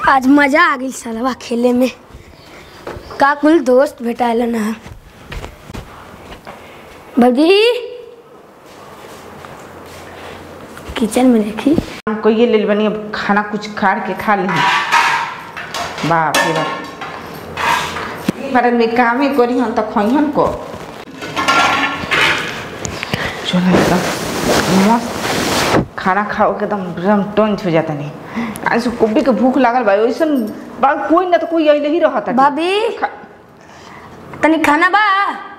आज मजा आ गई सालवा खेले में का कुल दोस्त भेटाइल ना भौजी किचन में देखी हमको ये ले बनी अब खाना कुछ काट के खा ली बाप रे बाप भारत में काम ही करी हन तो खइहन को चलो एकदम मस्त खाना खाओ के एकदम एकदम टंच हो जाता नहीं आज से कोबी के भूख लागल बा वैसन बा कोई ना तो कोई अइले ही रहता भाभी खा- तनी खाना बा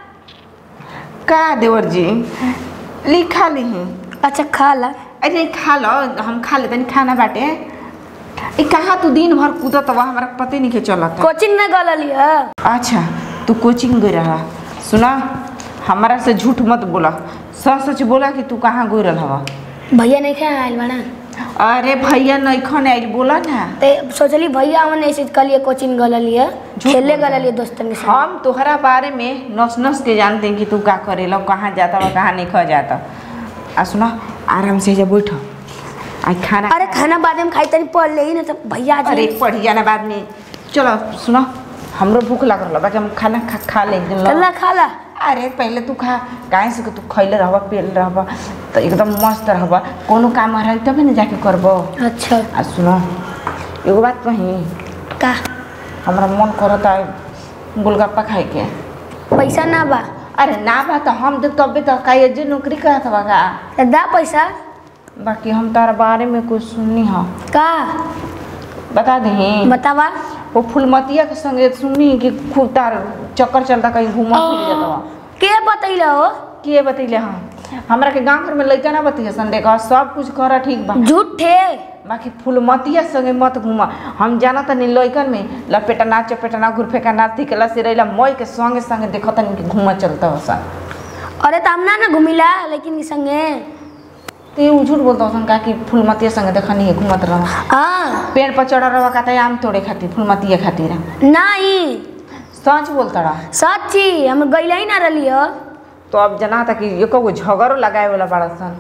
का देवर जी ली खा ली अच्छा खा ला अरे खा लो हम खा लेते खाना बाटे ए कहाँ तू दिन भर कूदत बा हमारा पते नहीं के चलत कोचिंग में गल लिया अच्छा तू कोचिंग गई रहा सुना हमारा से झूठ मत बोला सच सच बोला कि तू कहाँ गई रहा भैया नहीं खाए आयल बना अरे भैया नैखन आइल बोला ना ते सोचली भैया हमन ऐसे कलिए कोचिंग गल लिया झूठ खेले बोल गल लिया दोस्तन के साथ हम तोहरा बारे में नस नस के जानते हैं कि तू का करेला कहाँ जाता बा कहाँ नहीं खा जाता आ सुना आराम से जा बैठ आज खाना अरे खाना बाद में खाई तनी पढ़ ले ना तो भैया आ अरे जाए पढ़ी जाना बाद में चलो सुनो हमरो भूख लग रहा बाकी हम खाना खा खा ले एक दिन लो। चल खा ला अरे पहले तू खा काहे से कि तू खैले रहबा पियल रहबा तो एकदम मस्त रहबा कोनो काम रही तबे ना जाके करबो अच्छा आ सुनो एगो बात कही का हमरा मन करता है गोलगप्पा खाए के पैसा ना बा अरे ना बा तो हम दे तबे तो का ये जे नौकरी करत बा का तो दा पैसा बाकी हम तारा बारे में कुछ सुननी हा का बता दही बतावा वो फुलमतिया के संगे सुननी कि खूब तार चक्कर चलता कहीं घूमा फिर जाता बा के बतैला हो के बतैले हम हमरा के गांव घर में लइका ना बतिया संडे का सब कुछ करा ठीक बा झूठे बाकी फुलमतिया संगे मत घुमा हम जाना तनी लइकन में लपेटना चपेटना घुरफेका ना तिकला सिरैला मई के संगे संगे देखत तनी कि घुमा चलता होसा अरे तो हम ना ना घुमिला लेकिन के संगे तो ये झूठ बोलता होसन का कि फुलमतिया संगे देखनी है घुमत रह हाँ पेड़ पर चढ़ा रहा कहता है आम तोड़े खातिर फुलमतिया खातिर नहीं सच बोलता रहा सच्ची हम गईला ही ना रही हो तो अब जना था कि एको गो झगड़ो लगाए वाला बड़ा सन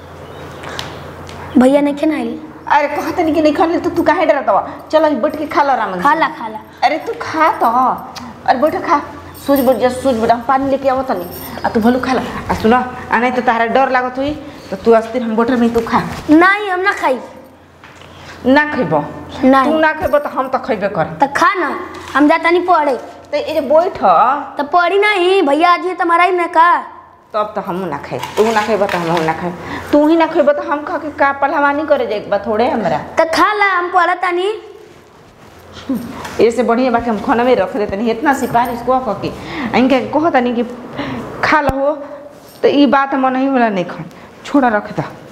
भैया नहीं खेना आइल अरे कहते नहीं कि नहीं खा ले तो तू काहे डरता बा चल आज बैठ के खा लो रामन खा ला खा ला अरे तू खा तो अरे बैठ खा सूझ बैठ जा सूझ बैठ हम पानी लेके आवत नहीं आ तू भलू खा ला आ सुना आ नहीं तो तारा डर लागत हुई तो तू अस्थिर हम बैठल नहीं तू खा नहीं हम ना खाई ना खइबो तू नहीं ना खइबो तो हम तो खइबे कर तो खा ना हम जाता नहीं पढ़े तो ये जे बैठ तो पढ़ी नहीं भैया आज ये तुम्हारा ही ना का तब तो हमू ना खाई तू ना खइबो तो हमहू ना खाई तू ही ना खइबो तो हम खा के का पहलवानी करे जाए बा थोड़े हमरा तो खा ला हम पढ़ता नहीं ऐसे बढ़िया बाकी हम खाना में रख देते नहीं इतना सिफारिश को कह के इनके कहता नहीं कि खा लो तो ये बात मन नहीं वाला नहीं खा छोड़ा रख दा